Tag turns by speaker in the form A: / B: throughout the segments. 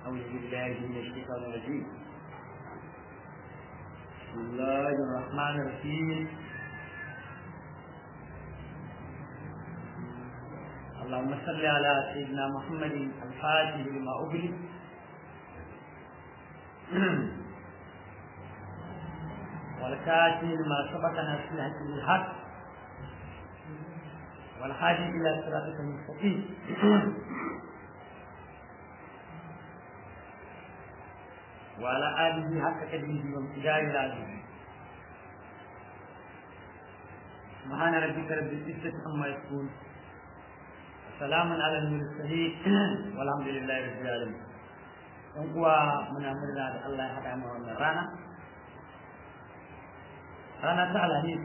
A: أعوذ بالله من الشيطان الرجيم بسم الله الرحمن الرحيم اللهم صل على سيدنا محمد الفاتح لما أغلق والكاتب لما سبق نفسه بالحق والحاج إلى صراطك المستقيم وعلى آله حق قدره وامتداد العظيم سبحان ربك رب العزة عما يصفون وسلام على المرسلين والحمد لله رب العالمين ɗan uwa muna murna da Allah ya haɗa mu wannan rana rana ta alhamis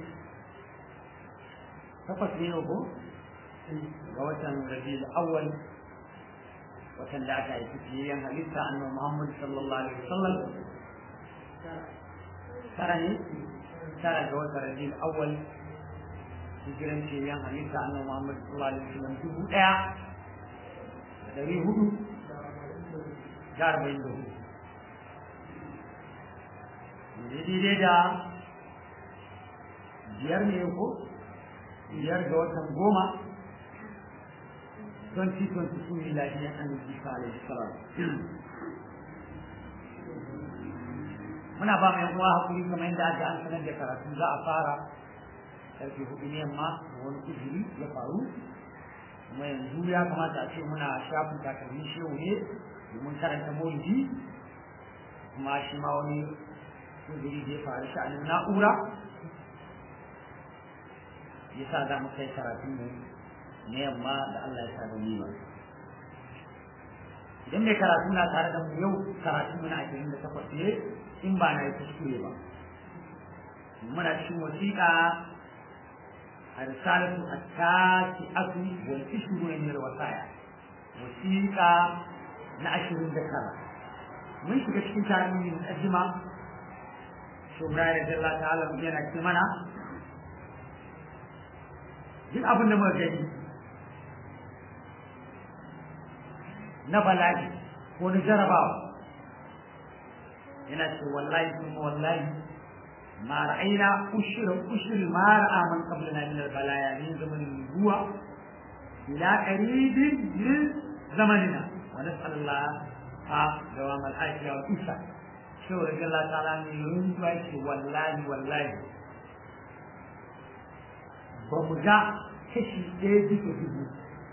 A: takwas ne ko ga watan rabiul awwal watan da aka haifi fiyayyen halitta annabi Muhammad sallallahu alaihi wasallam tara ne tara ga watan rabiul awwal hijiran fiyayyen halitta annabi Muhammad sallallahu alaihi wasallam dubu ɗaya da ɗari hudu da arba'in da hudu daidai da biyar ne ko biyar ga watan goma 2022 miladiyan annabi Isa alaihi salam muna ba mai uwa hakuri kamar yadda aka an sanar da karatu za a fara karfe hudu ne yamma wani kujiri ya faru kuma yanzu ya kamata a ce muna shafin takalmin shehu ne domin karanta maulidi kuma shi ma wani kujiri da ya faru sha'anin na'ura yasa za mu kai karatun mu na yamma da Allah ya sa da ni ba idan mai karatu na tare da mu yau karatu muna ashirin da takwas ne in ba na yi kuskure ba muna cikin wasiƙa a risalatu a tashi asu wal ishuru ne da wasaya wasiƙa na ashirin da tara mun shiga cikin tarihin mukaddima shugaba da Allah ta'ala yana ce mana duk abin da muka gani na bala'i ko na jarabawa yana ce wallahi kuma wallahi ma ra'ayna ushra ushri ma ra'a man qablana min al-balaya min zamanin nubuwa ila qaribin min zamanina wa nas'al Allah ha dawam al-afiya wa isa shi wa Allah ta'ala ne runtuwa ce wallahi wallahi ba mu ga kashi ɗaya bisa dubu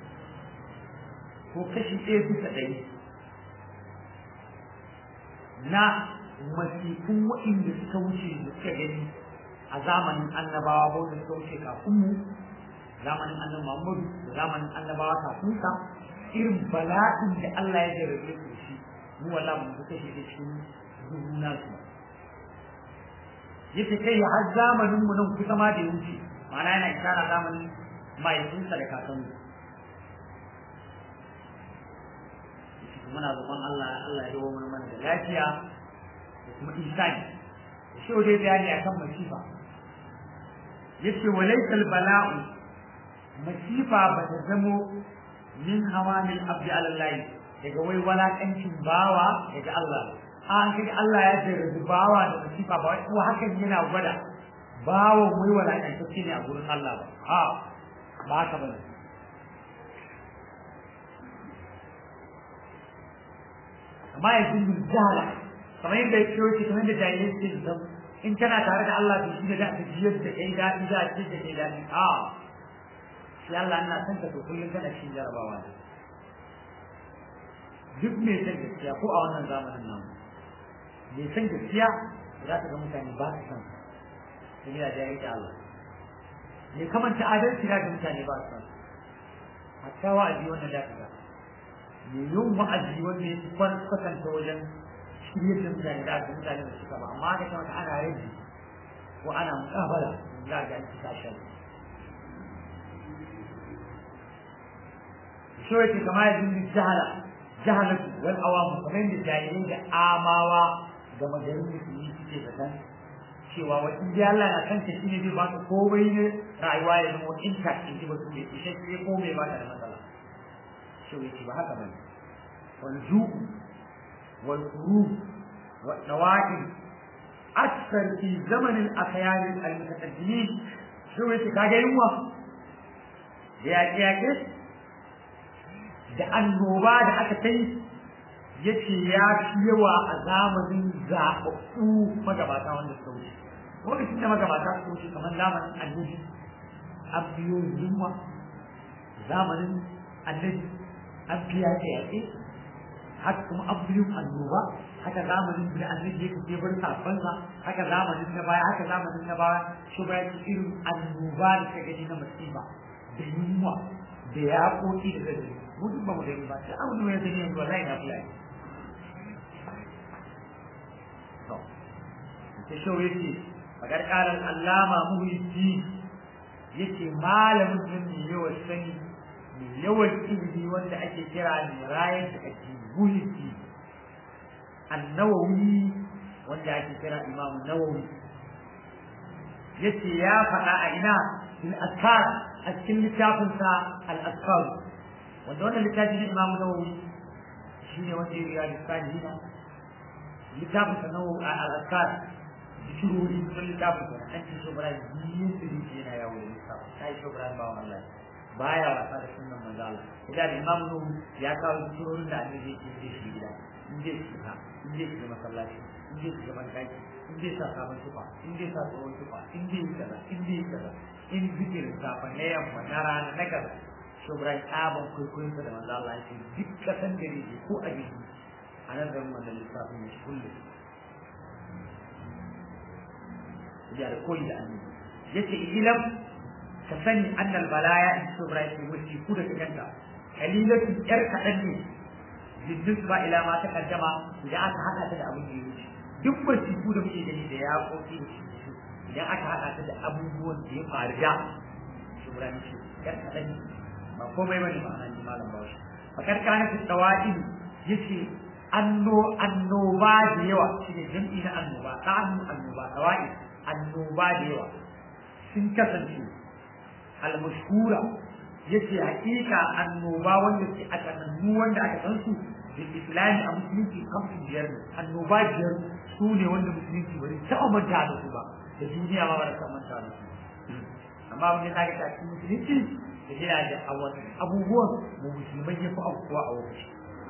A: ko kashi ɗaya bisa ɗari na masifin waɗanda suka wuce da suka gani a zamanin annabawa ba wanda suka wuce kafin mu zamanin annabi Muhammadu da zamanin annabawa kafin sa irin bala'in da Allah ya jarabe su shi mu wala mu ga kashi da cikin dubu na su yace kai har zamanin mu nan kusa ma da ya wuce ma'ana yana isara zamanin mahaifinsa da kakanmu muna roƙon Allah Allah ya dawo mana da lafiya da kuma insani da shi dai bayani akan masifa yace walaysa bala'u masifa ba ta zamo min hawamil abdi ala Allah daga wai walakancin bawa daga Allah an kaga Allah ya jarrabi bawa da masifa ba wai ko hakan yana gwada bawa wai walakantacce ne a gurin Allah ba ha ba haka bane amma ya zungu jahala kamar yadda ya ce kamar yadda jahilai suke da in kana tare da Allah to shi da za ka jiyar da kai daɗi za a ce da kai daɗi a shi Allah ina son ka to kullum kana cikin jarabawa ne duk mai san gaskiya ko a wannan zamanin nan mai san gaskiya za ka ga mutane ba su san su ne da jahilci Allah mai kamanta adalci za ka mutane ba su san hatta wa'azi wannan da ka ga mai yin wa'azi wanda ya fi kwatanta wajen shirye da mutane da aka mutane da suka ba amma da kama ana rage ko ana mukabala za ga an cika shan shi wace kama ya zindi jahala jahalatu wal awamu kamar yadda jahilai da amawa da magarin musulmi suke da kan cewa wa in dai Allah na kanta shi ne zai ba ka komai ne rayuwa ya zama intact in ji ba su ne ishe shi komai ba ta da matsala shi wace ba haka bane wal ju'u wal qurub wa nawaqi akthar fi zaman al akhyar al mutaqaddimin shi wace kage yunwa da yaƙe yaƙe da annoba da aka kai yace ya fi yawa a zamanin zaɓaɓɓu magabata wanda suka wuce lokacin da magabata suka wuce kamar zamanin annabi an biyo yunwa zamanin annabi an biya da yaƙe haka kuma an biyo annoba haka zamanin da annabi ya kace bar safansa haka zamanin na baya haka zamanin na baya shi ba irin annoba da ta gani na musiba da yunwa da yaƙoƙi da zai mu duk ba mu gani ba sai abu ne ya gani yanzu wallahi na fiya to ta shawo yace fagar kalan allama muhyiddin yace malamin nan ne yawan sani ne yawan ilimi wanda ake kira ne rayar da ake muhyiddin annawawi wanda ake kira imam nawawi yace ya faɗa a ina fil askar a cikin littafinsa al askar wanda wannan littafi ne imam nawawi shine wanda ya riya lissani na littafinsa nawawi al askar shirori sun littafin sa an ci shobra biyu su ne yana yawo da littafin kai shobra ba wa Allah baya wasa da sunan manzo Allah idan imam nuhu ya kawo shirorin da annabi yake ce shi gida in zai shiga in zai shiga masallaci in zai shiga banki in zai sa sabon tufa in zai sa tsohon tufa in zai yi kaza in zai yi kaza in zikirin safa na yamma na rana na kaza shobra tsaban kwaikwayon sa da manzo Allah ya ce duk kasan da ne ko a jiki a nan garin manzo littafin ya kullum da koyi da annabi yace ilam ka sani annal balaya in subra yake wuce ku da kanka kalilatu yar kadan ne jiddus ba ila ma ta kaddama idan aka hada ta da abin da yake duk barci ku da muke gani da ya koki idan aka hada ta da abubuwan da ya faru da subra ne yar kadan ne ba komai bane ba nan malam bawo fakar kana fi tawadi yace anno annoba da yawa shine jam'i na annoba ta annoba tawadi annoba da yawa sun kasance almashhura yace hakika annoba wanda ke a kanannu wanda aka san su da islami a musulunci kamfin biyar ne annoba biyar su ne wanda musulunci bari taɓa manta da su ba da duniya ma ba da taɓa manta da su amma wanda ta ga cikin musulunci da yana da abubuwan mu musulmai ya fi abubuwa a wani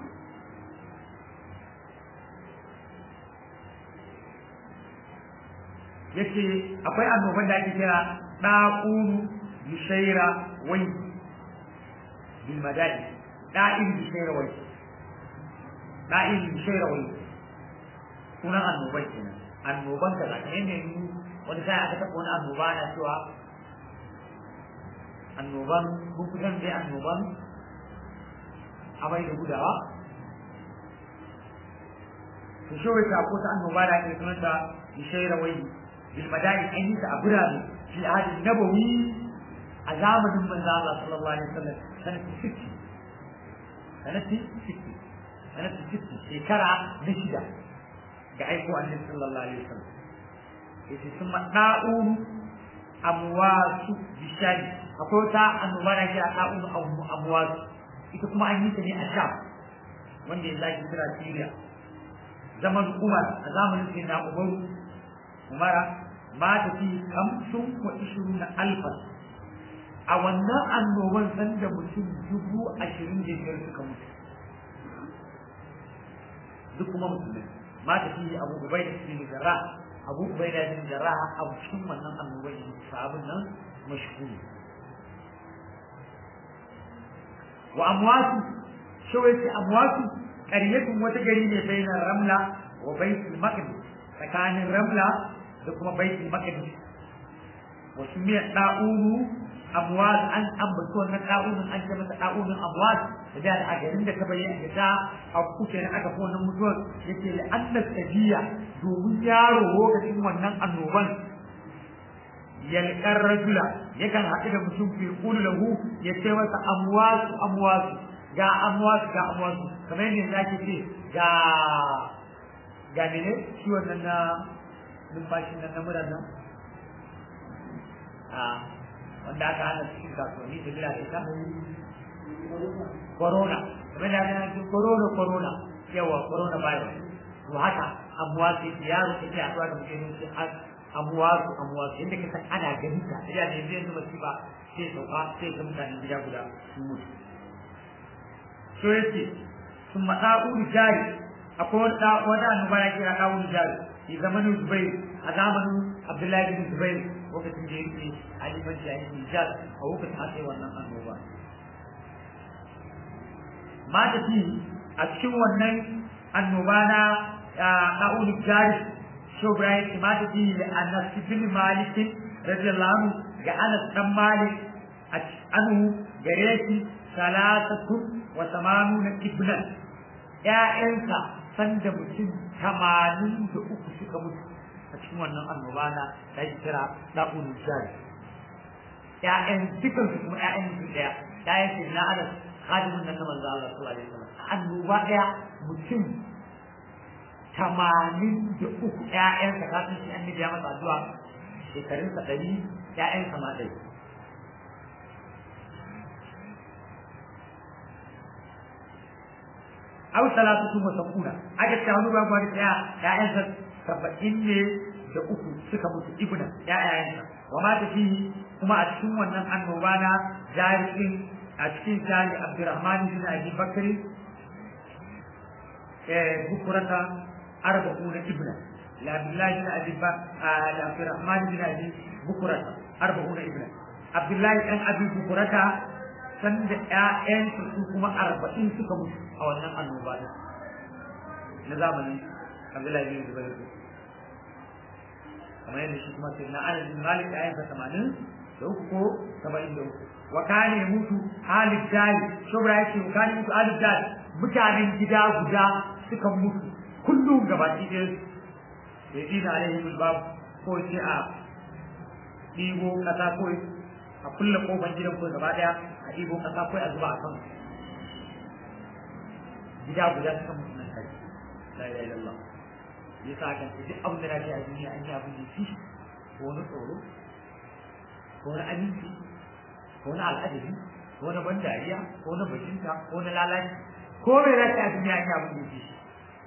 A: yace akwai annoban da ake kira da'un bishaira wai bil madadi da'in bishaira wai da'in bishaira wai sunan annoban kenan annoban da zaka ne ne wani sai aka taɓa wani annoba na cewa annoban kun kusan dai annoban amai da gudawa to shi wai ta ko ta annoba da ake sunanta bishaira wai بالمدائن أن تعبرها في العهد النبوي عذاب من الله صلى الله عليه وسلم سنة ست سنة ست سنة ست شكرا نشدة قعيكوا النبي صلى الله عليه وسلم إذا ثم طاعون أمواس بشاي أقول تا أنواع كذا طاعون أو أمواس ita kuma an yi ta ne a sham wanda ya zaki kira Syria zaman Umar a zamanin sai na Umaru Umara mata fi kamsun wa ishirin na alfa a wannan annoban san da mutum dubu ashirin da biyar suka mutu duk kuma musulmai mata fi abu ubai da su jarra abu ubai da su jarra a cikin wannan annoban yin sabon nan mashhuri wa amwasu shawai amwasu ƙaryatun wata gari ne bainar ramla wa baitul maqdis tsakanin ramla da kuma baitul maqdis wa sumiya da'unu amwaz an ambaci wannan da'unun an ce masa da'unun amwaz da da a garin da ta bayyana da ta a kuke na aka fi wannan mutuwar yake da annas tabiya domin yaro lokacin wannan annoban yalkar rajula yakan haɗu da mutum fi kulu lahu ya ce masa amwasu amwasu ga amwasu ga amwasu kamar yadda zaki ce ga ga mene shi wannan na numfashin nan na murar nan a wanda aka hana cikin kasuwanni da bila da ita corona kamar da ana cikin corona corona yawa corona virus to haka amuwa su yaro ta ke haɗuwa da mutum su amuwa su amuwa su inda ka san ana gani ta da ne zai zuba shi ba sai sauka sai ga mutanen gida guda sun mutu so yace sun maɗa uri jari akwai wani ɗa wani annoba ya kira ɗa uri jari fi zamanin zubair a zamanin abdullahi bin zubair lokacin da yake alimanci a yin nijar a lokacin aka yi wannan annoba mata fi a cikin wannan annoba na ɗa'ul jari shi Ibrahim ki mata fi da Anas bin Malik radiyallahu anhu ga Anas dan Malik anhu gare shi salatatu wa samanuna ibnan ƴaƴansa sanda mutum tamanin da uku suka mutu a cikin wannan annoba na da ake kira ɗa'ul jari ƴaƴan dukansu kuma ƴaƴan su ɗaya ƴaƴan su na Anas khadimin nan na manzo Allah sallallahu alaihi wasallam annoba ɗaya mutum tamanin da uku ƴaƴansa kafin shi annabi ya masa addu'a shekarunsa ɗari ƴaƴansa ma ɗari aw salatu wa sabuna aka ce wani ba gwani ɗaya ƴaƴansa saba'in ne da uku suka mutu ibna ƴaƴayensa wa ma tafi kuma a cikin wannan annoba na jari'in a cikin jari Abdurrahman bin Abi Bakri eh bukurata arba'un ibna la Abdullah bin Abi la Abdurrahman bin Abi bukurata arba'un ibna Abdullah dan Abi bukurata san da ƴaƴan su kuma arba'in suka mutu a wannan annoba din na zamanin Abdullah bin Zubair kamar yadda shi kuma sai na Anas bin Malik ƴaƴansa 80 da uku ko 73 wa kane mutu halid dali shubra yake wa kane mutu halid dali mutanen gida guda suka mutu kullum gabaki ɗaya ya dina alaihim bab ko ce a ɗigo kasa ko a kulle kofar gidan ko gaba ɗaya a ɗigo kasa ko a zuba a kan gida guda suka mutu nan kai la ilaha illallah yasa kan duk abin da na ce a duniya an yi abin da shi ko wani tsoro ko wani aminci ko na al'adabi ko na ban dariya ko na bajinta ko na lalaci ko mai rasa a duniya ya abin da shi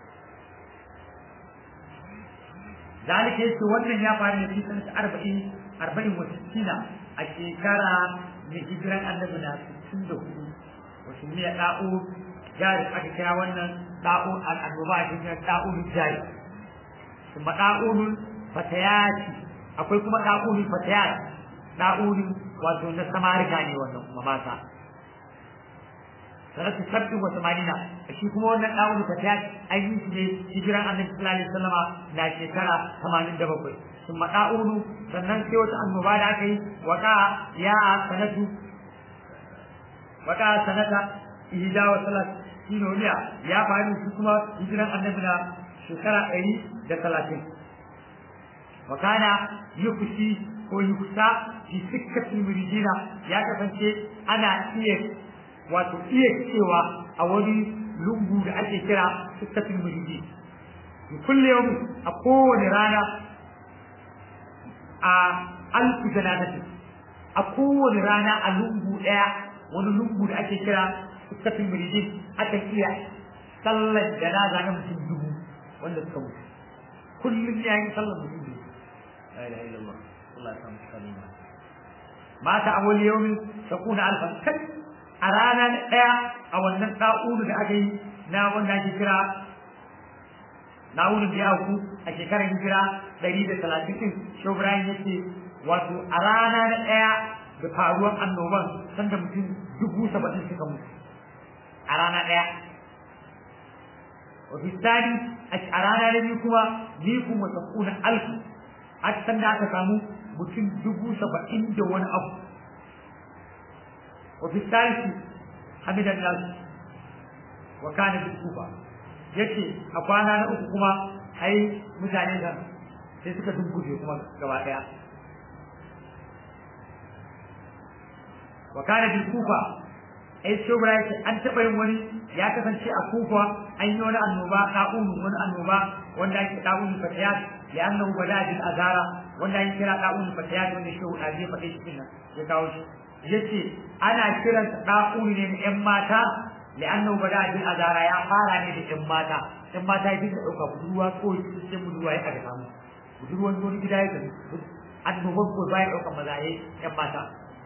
A: zalika yace wannan ya faru ne cikin arba'in arba'in wa sittina a shekara na hijiran annabi na sittin da hudu wasu ne da'u jari aka kira wannan da'u al'annoba a cikin da'u jari kuma da'u fatayati akwai kuma da'u fatayati da'u wato na samarika ne wannan kuma mata sanatu sabbi wa samanina shi kuma wannan dawudu fatiya an yi shi ne hijiran annabi sallallahu alaihi wasallama na shekara 87 sun da'udu sannan sai wata annoba da aka yi waka ya sanatu waka sanata ihda wa salat sinoniya ya faru shi kuma hijiran annabi na shekara 130 wakana yukushi ko yukusa fi sikkatin muridina ya kasance ana iya wato iya cewa a wani lungu da ake kira sikkatin muridi kulle yau a kowane rana a alfu janazati a kowane rana a lungu daya wani lungu da ake kira sikkatin muridi aka iya sallar janaza na mutum dubu wanda suka mutu kullum ya yi sallar mutum dubu la ilaha illallah Allah ya samu kalima mata a wani yawmin takuna alfan kai a rana ɗaya a wannan ɗa'unu da aka yi na wanda ake kira na'unin da ya auku a shekarar hijira ɗari da talatin ɗin shobrayin ya ce wato a rana na ɗaya da faruwar annoban sanda mutum dubu saba'in suka mutu a rana ɗaya wato tsari a rana na biyu kuma ni kuma sakuna alfu a sanda aka samu mutum dubu saba'in da wani abu وفي الثالث حمد الناس وكان في الكوفة yace a kwana na uku kuma ai mutane da sai suka dunkuje kuma gaba daya wa kana bil kufa ai shobra yake an taba yin wani ya kasance a kufa an yi wani annoba da'unu wani annoba wanda ake da'unu fatiyat ya annahu bada bil azara wanda ake kira da'unu fatiyat wanda shehu da zai faɗe shi nan ya kawo shi yace ana kiran da'unu ne na ƴan mata li'annahu bada bil azara ya fara ne da ƴan mata ƴan mata ya dinga ɗauka budurwa ko sai budurwa ya aka samu budurwan wani gida ya gani annoban ko baya ɗaukan maza ya ƴan mata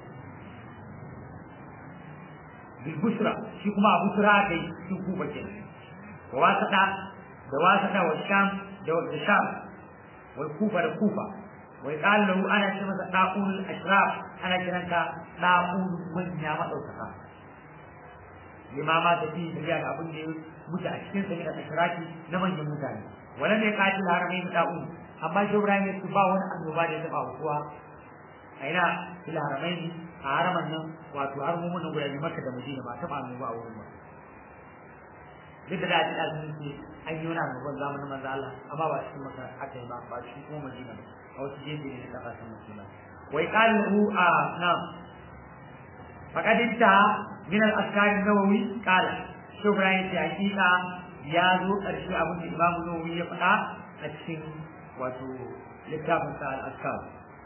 A: bil busra shi kuma a busra aka yi cikin kuba kenan wa wasata da wasata wa sham da wa sham wal kufa da kufa wai qala lahu ana ce masa da'ul ashraf ana kiranta da'ul manya madaukaka limama da fi da ga abin da ya mutu a cikin sa da ashrafi na manyan mutane wala ne qatil haramain da'ul amma shi Ibrahim ya ba wani annoba da ya taba kuwa a ina fil haramain a haraman nan wato har mu mun guda Makka da Madina ba taba annoba a wurin ba duk da dace da sun ce an yi wani annoban zamanin manzo Allah amma ba cikin Makka aka yi ba ba cikin kuma Madina ba a wasu gefe ne na kasashen musulmai wai qalu a na'am faqad intaha min al-askar an-nawawi qala shi Ibrahim ya hakika ya zo karshe abin da Imam Nawawi ya faɗa a cikin wato littafin sa al-askar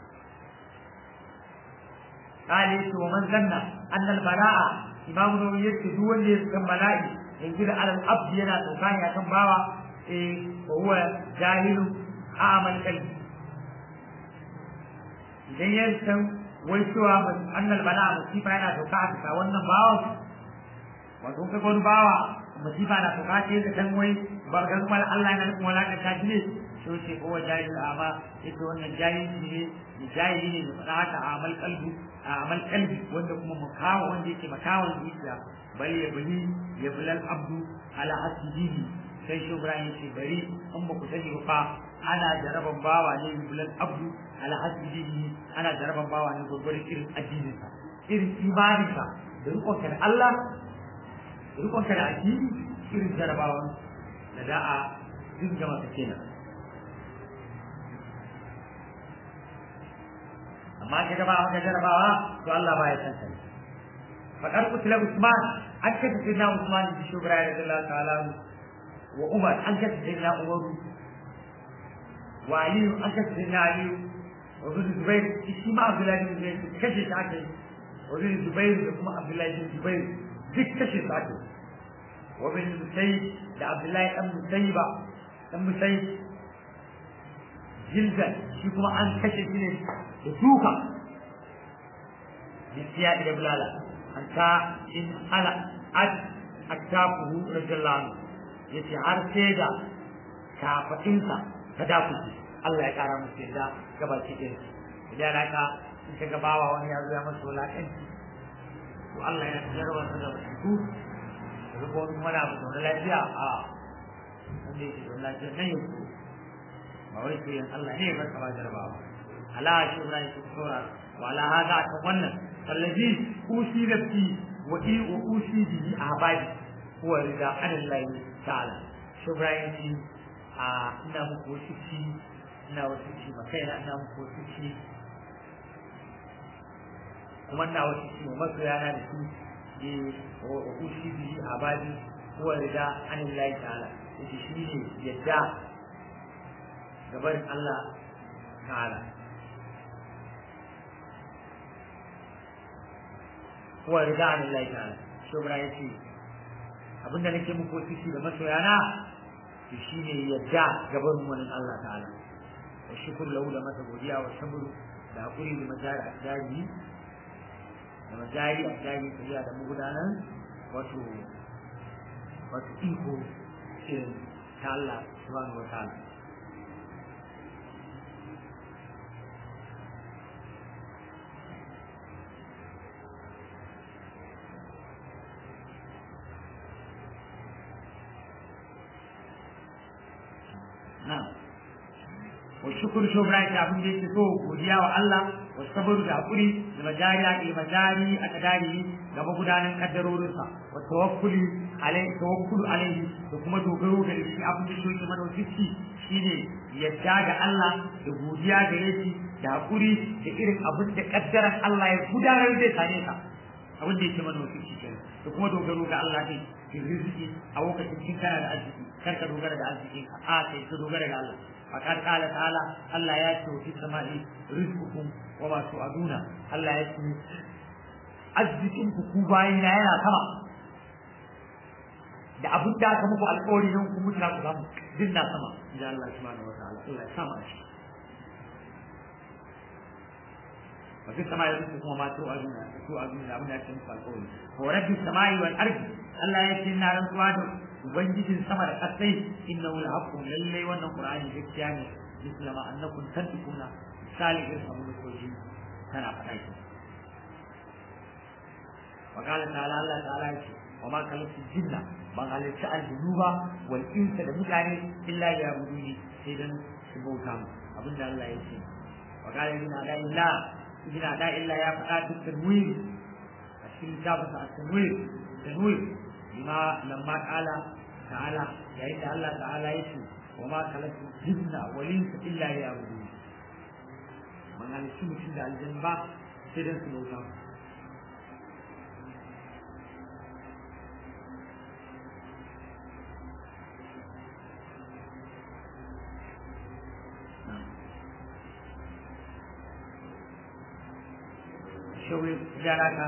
A: قال ومن ظن أن البلاء إمام نووي يكتب دون يسكن بلائي ينزل على الأبد ينا توكان يا كم باوا وهو جاهل أعمى القلب idan ya san wai cewa annal bala masifa yana sauka a bisa wannan bawa wato ka wani bawa masifa na sauka ce da kan wai ba ga kuma Allah yana nufin wala ta ne so ce ko jahil amma ita wannan jahili ne jahili ne da faɗa haka a amal kalbi a amal kalbi wanda kuma makawa wanda yake makawan zuciya bal ya bali ya bulal abdu ala hasibihi sai shi Ibrahim ce bari in ba ku sani ba ana jaraban bawa ne bulal abdu ala hasibihi ana jaraban bawa ne gurgurin irin addininsa irin imaninsa da rikonka da Allah da rikonka da addini irin jarabawan da da a dinga masa kenan amma ka gaba maka jarabawa to Allah ba ya san sai fakar kutila Usman an kace sayyidina Usman bi shugura radiyallahu ta'ala wa Umar an kace sayyidina Umar wa Ali an kace sayyidina Ali wa bin Zubair shi ma Abdullahi bin Zubair kace shi ake wa bin Zubair da kuma Abdullahi bin Zubair duk kace su ake wa bin Musayyib da Abdullahi dan Musayyiba dan Musayyib jildan shi kuma an kashe shi ne da duka bisiya da bulala an ta in ala ad attafuhu radiyallahu anhu yace har sai da kafatinsa ta dakuce Allah ya kara musu yadda gabaci ɗin idan haka in ka gabawa wani ya zo ya masa wulaƙanci to Allah ya jarraba su da mutu da zuwa wani kuma na abu da lafiya a wanda yake da lafiya nan yanzu ba wai sai Allah ne ya barka ba jarrabawa ala shi Ibrahim su tsora wa ala hada ta wannan allazi usi nafsi wa i wa usi bihi ahbadi huwa rida anillahi ta'ala shi Ibrahim shi a ina muku wasu ci ina wasu ci ma kaina ina muku wasu ci kuma ina wasu ci ma masoya na da su e wa usi bihi ahbadi huwa rida anillahi ta'ala yace shi ne yadda gabarin Allah ta'ala huwa rida anillahi ta'ala shi Ibrahim yace abinda nake muku wasu ci da masoyana to shine yadda gaban wani Allah ta'ala wa shukr lahu da masa godiya wa sabru da hakuri da majari asdari da majari asdari tafiya da magudanan wato wato iko irin ta Allah subhanahu wa ta'ala wa shukuru shobra ta abin da yake so godiya wa Allah wa sabaru da hakuri da majariya ke majari a kadari ga magudanan kaddarorinsa wa tawakkuli alai tawakkulu alaihi da kuma dogaro ga shi abin da yake mana wasiki shine yadda ga Allah da godiya ga shi da hakuri da irin abin da kaddaran Allah ya gudanar zai same ka abin da yake mana wasiki kenan da kuma dogaro ga Allah ne riziki a lokacin kin kana da arziki kar ka dogara da arziki a kai ka dogara ga Allah فقد قال تعالى الله يأتي في السماء رزقكم وما توعدون الله يأتي أزكم كوباين yana sama da abin da aka muku alƙawari nan ku mutu ku samu din na sama ya Allah subhanahu wa ta'ala Allah ya sama shi wa fi samai rizqu kuma ma tu azuna tu azuna abin da ake muku alƙawari wa rabbi samai wal ardi Allah ya ce na rantsuwa da ubangijin sama da ƙasai innahu al-haqqu lallai wannan qur'ani gaskiya ne mislama annakum tantiquna misali irin abin da kuke tana faɗa ki wa qala ta'ala Allah ta'ala ya ce wa ma khalaqtu jinna ban halarci aljunuba wal insa da mutane illa ya buduni sai dan su bauta mu abinda Allah ya ce wa qala inna la illa inna la illa ya faɗa dukkan wuri a cikin kitabunsa a tanwir tanwir bima lamma qala ta'ala yayin da Allah ta'ala ya ce wa ma khalaqtu jinna wal insa illa ya buduni ban halarci mutum da aljanna ba sai dan su bauta mu shawai gyara ka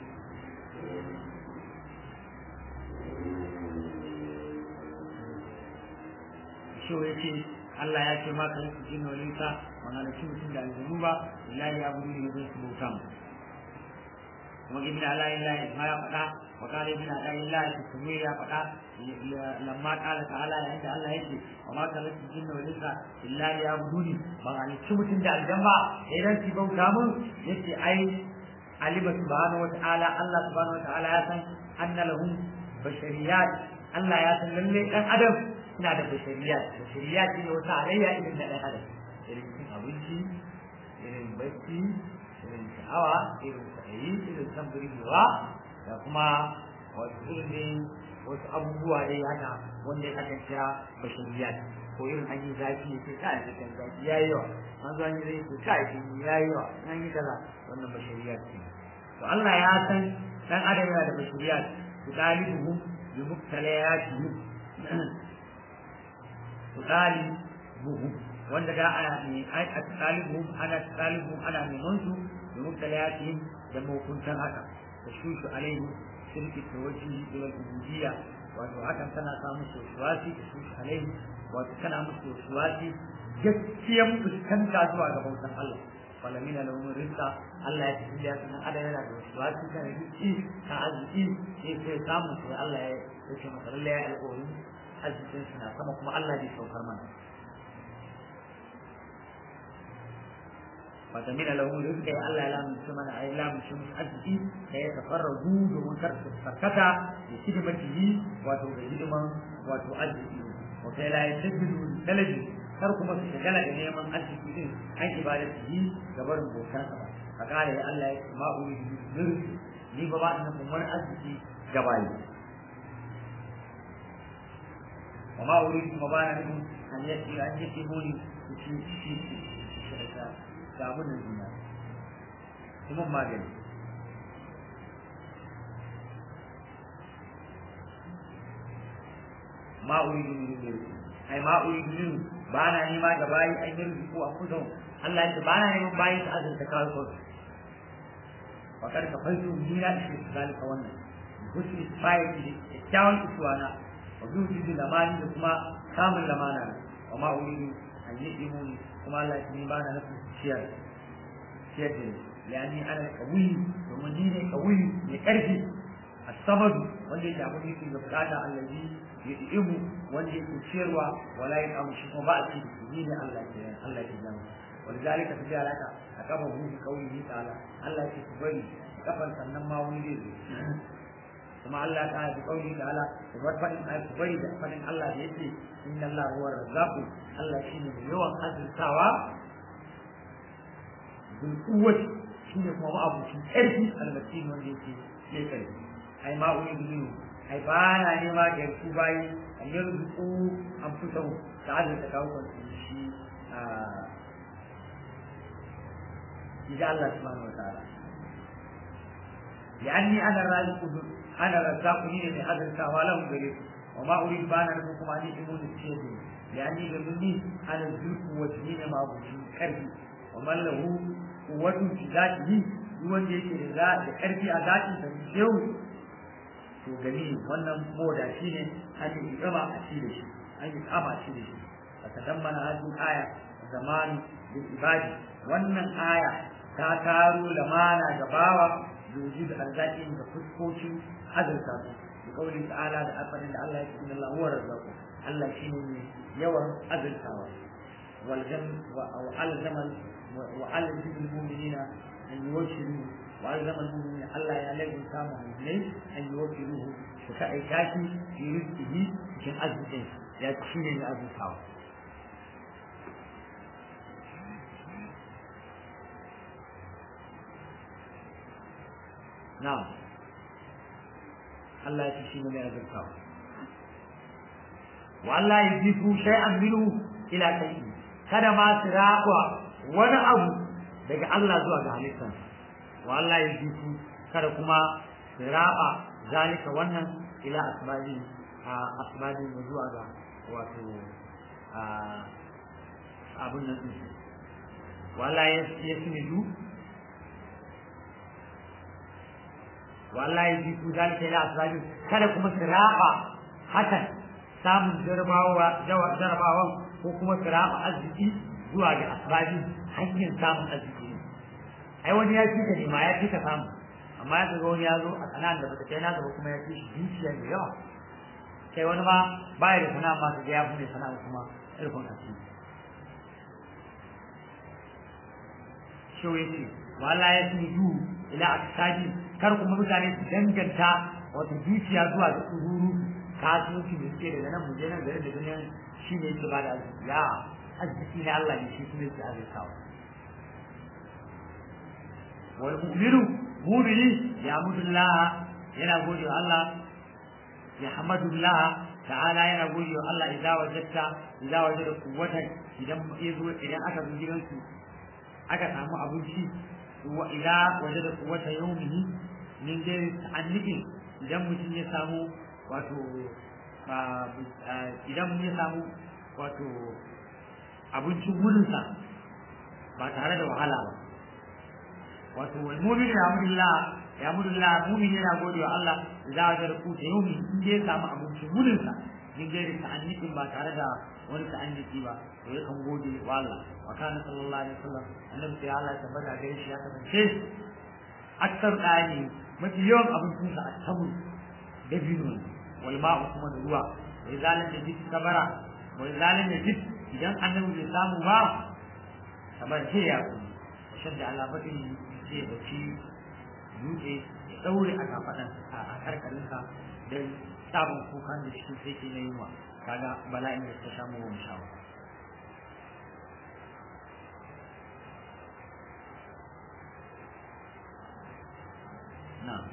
A: shawai ce Allah ya ce ma kan su jin wani ka wani da mutum da aljanu ba lillahi ya buru ne zai su bauta mu kuma ibn ala illahi ma ya faɗa wa qala ibn ala illahi kuma ya faɗa lamma qala ta'ala ya inda Allah yake wa ma kana su jin wani ka lillahi ya buru ne ba ne mutum da aljan ba idan su bauta mun yace ai alima subhanahu wa ta'ala Allah subhanahu wa ta'ala ya san anna lahum bashariyat Allah ya san lalle dan adam suna da bashariyat bashariyat ne wata alayya irin da dan adam irin cin abinci irin bacci irin sha'awa irin sa'ayi irin san burgewa da kuma wasu irin wasu abubuwa dai haka wanda ya aka kira bashariyat ko irin an yi zafi ya ce kai cikin zafi ya yi yawa an zo an yi zai ce kai ya yi yawa an yi kaza wannan bashariyat ce to Allah ya san dan adam yana da basiriyat tudalibuhu bi mubtalayatihi tudalibuhu wanda da ana ne ai tudalibuhu ana tudalibuhu ana neman su bi mubtalayatihi da mahukuntan haka tashushu alaihi shirki tawajjuhi ila al-ubudiyya wato hakan tana sa musu wasuwasi tashushu alaihi wato tana musu wasuwasi gaskiyan fuskanta zuwa ga bautan Allah falamina lahum rizqa Allah ya tafi ya sanan ada yana da wasu wasu kan rizqi kan arziki sai sai samu sai Allah ya ce masa lalle ya alƙawari arzikin suna sama kuma Allah zai saukar mana falamina lahum rizqa ya Allah ya lamunce mana ai lamunce musu arziki da ya tafarragu domin kar su farkata da hidimatihi wato da hidiman wato arziki wa kai la yajiddu talabi kar kuma su shagala da neman arziki din an ibadar su yi ga barin bautar ba a kare ya Allah ya ce ma uri zurfi ni ba ba ina kun wani arziki ga bayi wa ma uri kuma ba na nufin an yi an yi tiboni su ci ci ci ga abin da duniya kuma magani ma uri min rizqi ai ma uri min ba na nema ga bayi an yi rizqu a kudu Allah ya ba na neman bayi ta azurta kawo ko wa kar ka fansu dina shi zalika wannan husni fa'i da kyawun isuwana wa zuci da lamani da kuma samun lamana wa ma uri an yi imuni kuma Allah ya ni ba na nufin ciyar ciyar da ni yani ana kawuyi domin ni ne kawuyi mai karfi الصمد wanda yake abin yake da bukata allazi ya ibu wanda yake ciyarwa wala ya kamu shi kuma ba a ci ni ne Allah ke Allah ke jama ولذلك تجي لك أكبر في قوله تعالى الله يكبري كفن سنن ما ولي ثم الله تعالى بقوله تعالى وفن كبري فن الله يدي إن الله هو الرزاق الله شيء يوم هذا السوا بالقوة شيء ما أبو شيء أرجي المسكين من يجي يكذب ai ma uri biyu ai ba na nema ga ku bayi an yi rubutu an fito da azur da kawo kwanci shi a إذا الله سبحانه وتعالى لأني أنا الرازق أنا الرزاق من هذا الكوالهم بريد وما أريد بان لكم أن يكونوا الشيء لأني بمني أنا الزلف وجهين ما أبوشين كربي ومن له قوة في ذاته يوان يكي لله كربي أذاته فنشيو to gani wannan moda shine an yi gaba a shi da shi an yi kama shi da shi fatadammana hadhihi aya zaman bil ibadi wannan aya ta taro lamana ga bawa yuji da arzakin da fuskokin azurta su da kauli ta'ala da afarin da Allah ya ce inna Allah huwa razzaqu Allah shine ne yawan azurtawa wal jam wa alzama wa alzama al-mu'minina an yuwashiru wa alzama al-mu'minina Allah ya lagu samu mu'minai an yuwashiruhu su ka aika shi fi rizqihi cikin arzikin ya ci ne na azurtawa na'am Allah ya ci shi ne mai azurtawa wa Allah ya jifu shay'an minhu ila shay'in kada ma su raƙwa wani abu daga Allah zuwa ga halittar wa Allah ya jifu kada kuma su raɓa zalika wannan ila asbabi a asbabi zuwa ga wato abun nan ɗin wa Allah ya simidu wallahi ji ku zalika ila asbabi kada kuma su raba hakan samun jarabawa jarabawan ko kuma su raba arziki zuwa ga asbabi hanyar samun arziki ai wani ya fika ne ma ya fika samu amma ya ga wani ya zo a kanan da bata kai na gaba kuma ya fi shi dukiya da yawa kai wani ma baya da sana'a ma ga ya bude sana'a kuma irkon asiri shi yace wallahi ya fi du ila asbabi kar kuma mutane su danganta wato dukiya zuwa ga tsururu kasuwanci da suke daga nan muje nan gari da duniya shi ne yake bada arziki ya arziki ne Allah ne shi kuma yake arzikawa wal mu'minu mu'mini ya mudullah yana gode wa Allah ya hamadullah ta'ala yana gode wa Allah idza wajadta idza wajada quwwatan idan yazo idan aka zo gidansu aka samu abinci wa idza wajada quwwata yawmihi min dai ta'annikin idan mutum ya samu wato idan ya samu wato abincin wurinsa ba tare da wahala ba wato wal mu'min ya amrullah ya amrullah mu'min yana gode wa Allah idza wajada quwwata yawmihi in dai ya samu abincin wurinsa min dai ta'annikin ba tare da wani ta'anniki ba to yakan gode wa Allah wa kana sallallahu alaihi wasallam annabi sai Allah ya tabbata gare shi ya kasance aktar dani mafi yawan abincinsa a tabu da bino wal ma'u kuma da ruwa wai zalim da jiki kabara wai zalim da jiki idan annabi bai samu ba kamar ce ya kuma shan da Allah baɗin sai ya bacci dutse ya ɗaure a kafaɗan a karkarinsa don sabon kukan da shi sai ke na yunwa kaga bala'in da ta samu wa mushawa نعم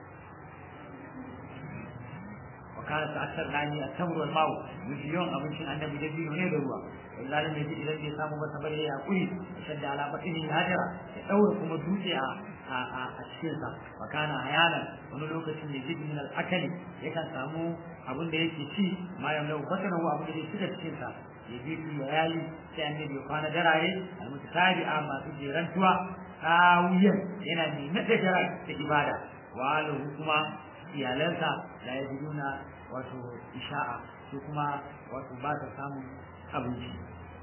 A: وكانت أكثر يعني التمر والماء مليون أبن شن أن بجدين هنا دروا إلا لم يجد إذا اللي سامو بس بلي يأكل وشد على بطنه الهجرة يدور كما دوسي أشكيسا وكان أحيانا ونلوك سن يجد من الأكل يكن سامو أبن ده يكي ما يملو بطنه أبن ده يكي تشكيسا يجيب الليالي كأن يكون دراري المتتابعة ما تجي رنتوا tawiyan yana mai nada jara da ibada wa alahu kuma iyalansa da ya nuna wato isha'a su kuma wato ba ta samun abinci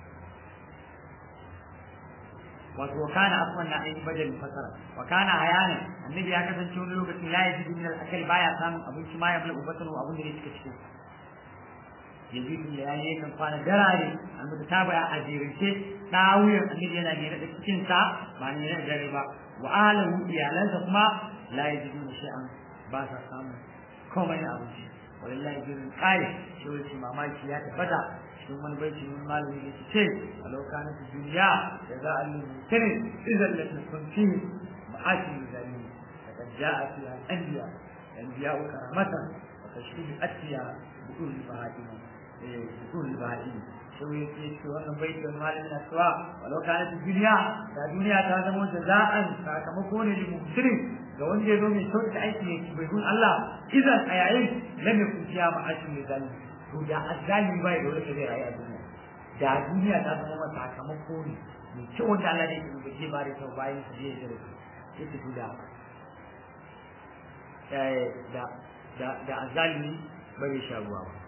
A: wato kana afwan na ainihin bajal fasara wa kana hayana annabi ya kasance wani lokacin la yajidu min al-akal baya samun abinci ma ya mala ubatan abin da yake cikin yajidu ya yi kan kwana darare amma ta baya a jirince dawuyar annabi yana ne da cikin sa ba ne da dare ba wa alahu iyalansa kuma la yajidu shay'an ba sa samu komai na abinci wallahi jirin kai shi wani mamaki ya tabbata cikin wani baiti mun malami da ce a lokacin duniya da za a yi mutane idan la tukunti ma'ashi zalimi فقد جاء فيها الأنبياء الأنبياء كرامة وتشكيل الأتقياء بطول البهائم بطول البهائم شو يكي شو أنا بيت المال من السواء ولو كانت الدنيا الدنيا تعلم جزاء فكمكون للمبصرين ga wanda ya zo mai sauƙi aiki ne bai gun Allah idan a yayin lam yakun fiya ma'ashin mai zalimi to da azzalimi bai da wanda zai rayu a duniya da duniya ta zama masa sakamako ne mai kyau wanda Allah ne ke zai ba da kyau bayan su zai da su yake to da da da da azalimi bai sha ruwa ba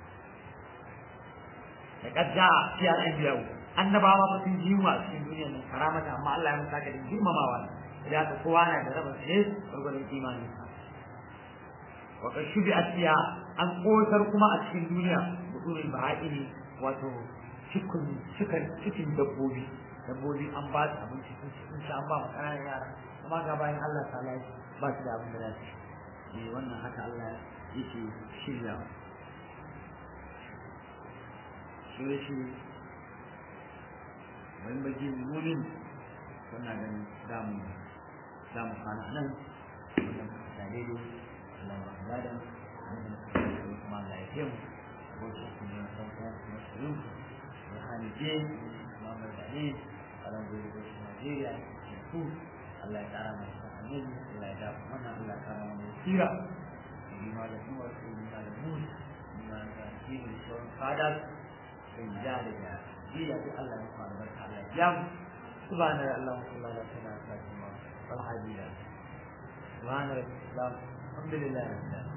A: da kadda fi al-anbiya annabawa ba sun ji wa cikin duniyar nan karamata amma Allah ya musa ka da girmamawa da ka kowa na da raba sai gurgurun imani wa ka shubi asiya an kotar kuma a cikin duniya budurin baha'ini wato cikin cikin cikin dabbobi dabbobi an ba su abinci sun ci sun an ba mu ƙananan yara amma ga bayan Allah ta ba su da abin da za su ci wannan haka Allah yake shiryawa shi shi wani baki mumin suna ganin damu damu kwana nan wannan da daidai Allah ba da dan wannan kuma Allah ya kiyaye ko shi ne san ko kuma shirin ya hani je kuma mai da ne alan gobe ko shi Najeriya ku Allah ya kara mai sanin Allah ya da mana Allah ya kara mai sira ni ma da kuma su ni ma da mu ni ma da shi ne sauran fadar in ja daga jiya sai Allah ya fara barka Allah ya mu subhana Allah sallallahu alaihi wa sallam wal hadida subhana rabbika alhamdulillah